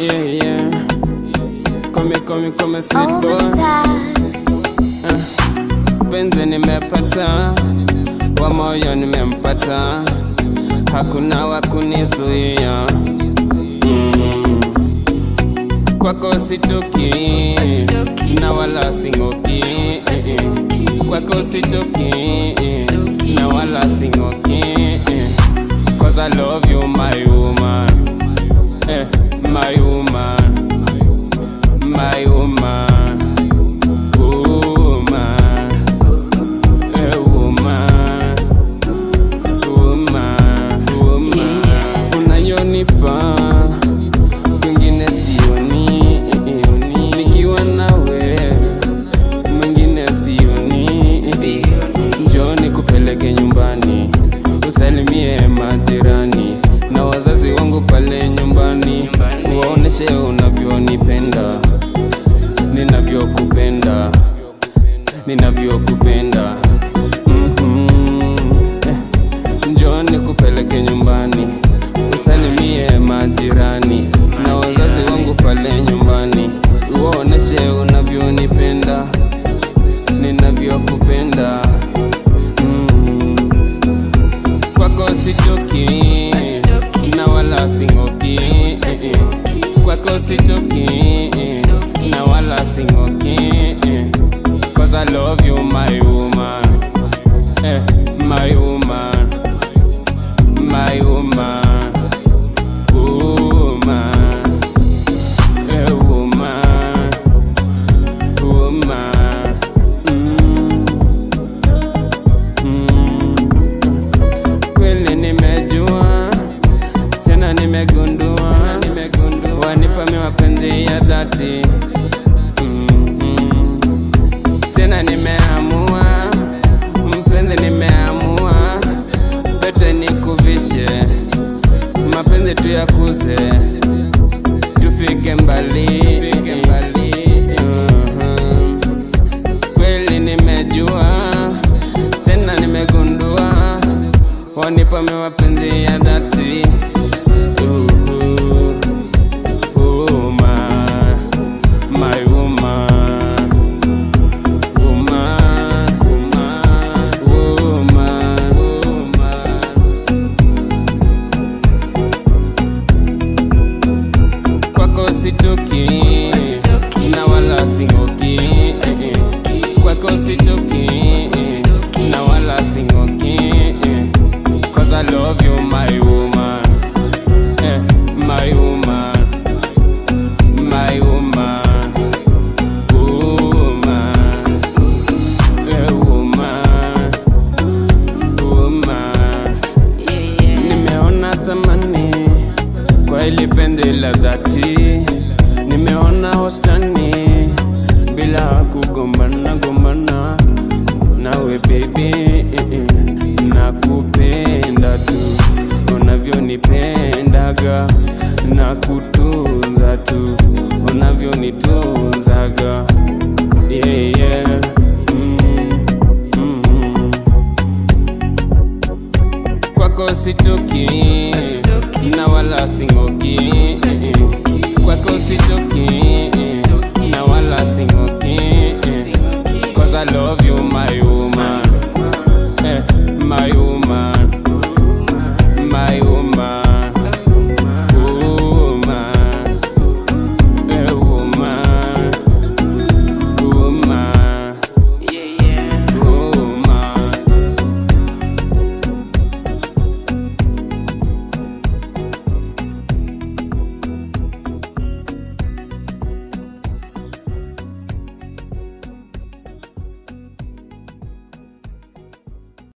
Yeah, yeah. Come, come, come, sweet All the boy. stars. Penzi nimepata, wa moyo nimempata, hakuna wa kunizuia. Mm. Kwako sitoki na wala sing'oki, kwako sitoki na wala sing'oki, cause I love you my woman, eh, my woman, my woman, woman. A woman, woman, woman. Unayonipa kwingine sioni, nikiwa nawe mwingine sioni. Njoo nikupeleke nyumbani, usalimie majirani na wazazi wangu pale nyumbani, waoneshe unavyonipenda, ninavyokupenda ninavyokupenda Mhm. Eh, njoo nikupeleke nyumbani usalimie majirani na wazazi wangu pale nyumbani uoneshe unavyonipenda ninavyokupenda Mm. kwako sitoki na wala sing'oki kwako sitoki na wala sing'oki cause I love you my woman eh, my woman my woman woman eh, woman woman mm. Mm. kweli nimejua tena nimegundua wanipa mi mapenzi ya dhati Mhm. tena nimeamua mpenzi nimeamua pete nikuvishe mapenzi tuyakuze tufike mbali Mhm. kweli nimejua tena nimegundua wanipa mi mapenzi ya dhati Uhu. Woman, my woman, woman, woman, woman, woman. kwako sitoki na wala sing'oki kwako sitoki na wala sing'oki cause I love you my woman eh, my woman my woman woman eh, woman woman nimeona thamani kwa ili pende la dhati, nimeona wastani bila kugombana gombana nawe baby, eh, eh, nakupenda tu unavyonipendaga na kutunza tu unavyonitunzaga yeah, yeah. Mm, mm. kwako sitoki na wala sing'oki kwako sitoki na wala sing'oki cause I love you my